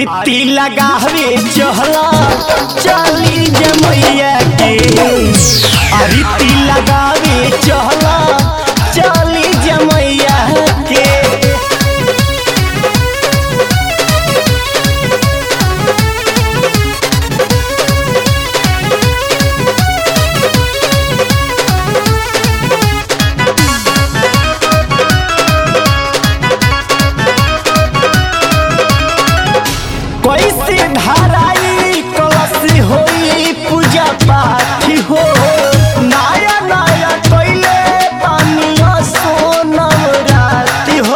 अरिती लगावे चहला चली जमैया के अरिती लगावे चहला चली जमैया के कैसे धाराई कलश होई पूजा पाठ हो नया नया कैले पानिया सोनम राति हो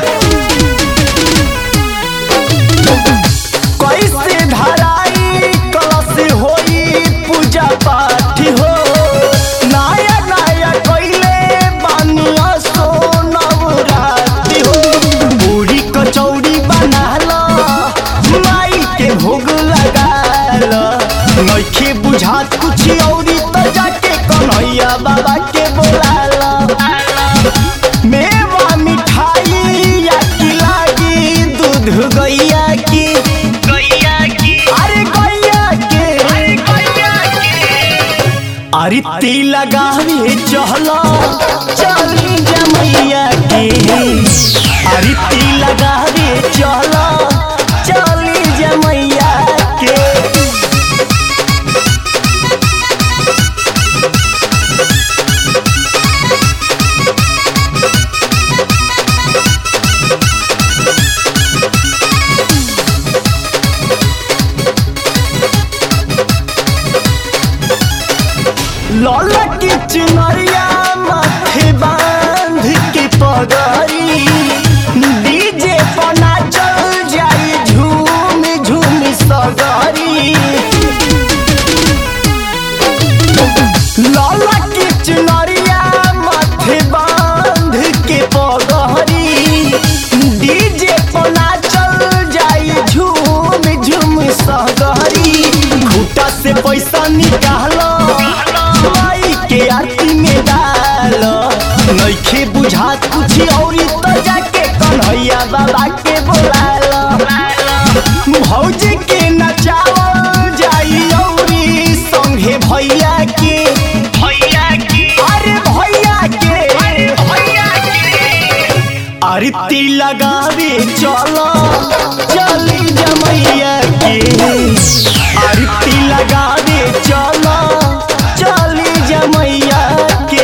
कैसे धाराई कलश होई पूजा पाठ हो नया नया कैले पानिया सोनम राति हो पूरी कचौड़ी बनाल माई के भोग लगाल नइखे बुझात कुछ औरी त जाके कन्हैया बाबा के बोलाल मेवा मिठाई या की लागी दूध गैया की गैया की अरे गैया के अरे गैया के अरिती लगावे चहला चली जमैया के अरिती लगावे चहला चली जमैया के लौला की चुनरिया माथे बांध के पगड़ी डीजे पना चल जाई झूम झूम सगरी लौला की चुनरिया माथे बांध के पगड़ी डीजे पना चल जाई झूम झूम सगरी खूटा से पैसा निकालो माई के आरती में डाल नइखे बुझात कुछ औरी त जाके कन्हैया बाबा के बोलाल भौजी के नचावल जाई औरी संगे भैया के भैया के अरे भैया के अरे भैया के आरती लगावे चलो चली जमैया के आरती लगावे चलो चली जमैया के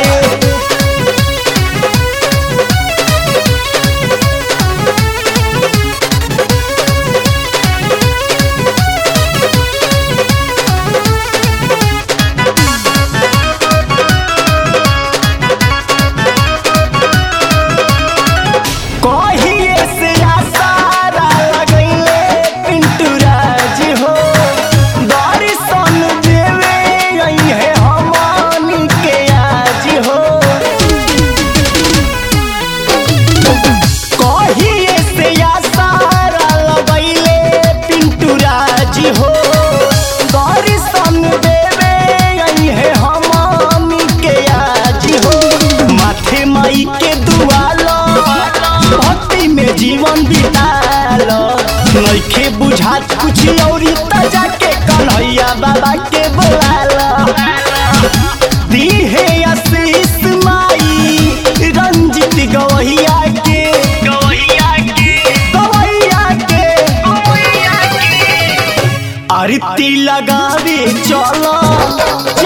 कहिए से आसारा लगैले पिंटू राज हो दर्शन देवे अइहे हमनी के आज हो कहिए से आसारा लगैले पिंटू राज हो दर्शन देवे अइहे हमनी के आज हो माथे माई के दुआलो भक्ति में जीवन बिताल नइखे बुझात कुछ औरी त जाके कन्हैया बाबा के बोलाल दीहे आशीष माई रंजित गवैया के गवैया के गवैया के गवैया के आरती लगावे चलो